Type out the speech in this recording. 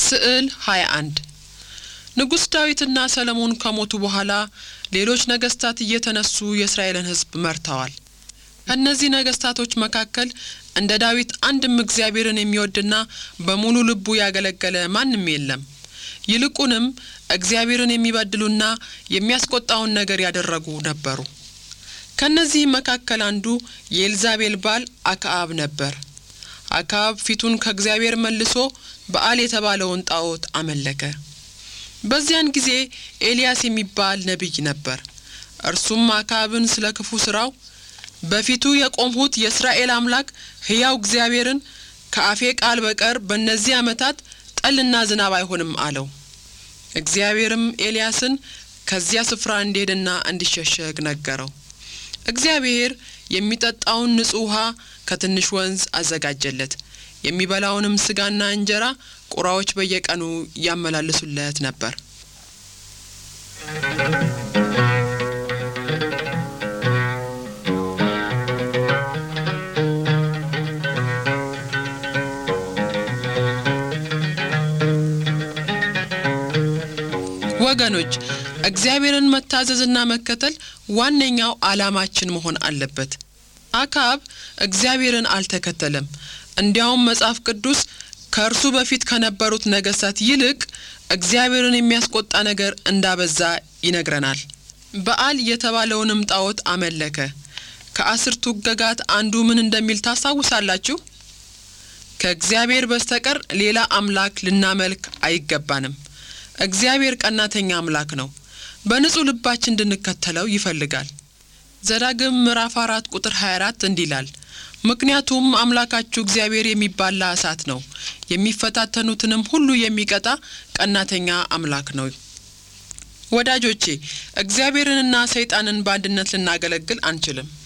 ስዕል 21 ንጉሥ ዳዊትና ሰለሞን ከሞቱ በኋላ ሌሎች ነገሥታት እየተነሱ የእስራኤልን ሕዝብ መርተዋል። ከእነዚህ ነገሥታቶች መካከል እንደ ዳዊት አንድም እግዚአብሔርን የሚወድና በሙሉ ልቡ ያገለገለ ማንም የለም። ይልቁንም እግዚአብሔርን የሚበድሉና የሚያስቆጣውን ነገር ያደረጉ ነበሩ። ከእነዚህም መካከል አንዱ የኤልዛቤል ባል አክዓብ ነበር። አክዓብ ፊቱን ከእግዚአብሔር መልሶ በዓል የተባለውን ጣዖት አመለከ። በዚያን ጊዜ ኤልያስ የሚባል ነቢይ ነበር። እርሱም አክዓብን ስለ ክፉ ስራው በፊቱ የቆምሁት የእስራኤል አምላክ ሕያው እግዚአብሔርን ከአፌ ቃል በቀር በእነዚህ ዓመታት ጠልና ዝናብ አይሆንም አለው። እግዚአብሔርም ኤልያስን ከዚያ ስፍራ እንዲሄድና እንዲሸሸግ ነገረው። እግዚአብሔር የሚጠጣውን ንጹሕ ውሃ ከትንሽ ወንዝ አዘጋጀለት። የሚበላውንም ስጋና እንጀራ ቁራዎች በየቀኑ ያመላልሱለት ነበር። ወገኖች እግዚአብሔርን መታዘዝና መከተል ዋነኛው ዓላማችን መሆን አለበት። አክዓብ እግዚአብሔርን አልተከተለም። እንዲያውም መጽሐፍ ቅዱስ ከእርሱ በፊት ከነበሩት ነገሥታት ይልቅ እግዚአብሔርን የሚያስቆጣ ነገር እንዳበዛ ይነግረናል። በዓል የተባለውንም ጣዖት አመለከ። ከአስርቱ ሕግጋት አንዱ ምን እንደሚል ታስታውሳላችሁ? ከእግዚአብሔር በስተቀር ሌላ አምላክ ልናመልክ አይገባንም። እግዚአብሔር ቀናተኛ አምላክ ነው። በንጹሕ ልባችን እንድንከተለው ይፈልጋል። ዘዳግም ምዕራፍ አራት ቁጥር 24 እንዲህ ይላል፣ ምክንያቱም አምላካችሁ እግዚአብሔር የሚባላ እሳት ነው፣ የሚፈታተኑትንም ሁሉ የሚቀጣ ቀናተኛ አምላክ ነው። ወዳጆቼ እግዚአብሔርንና ሰይጣንን በአንድነት ልናገለግል አንችልም።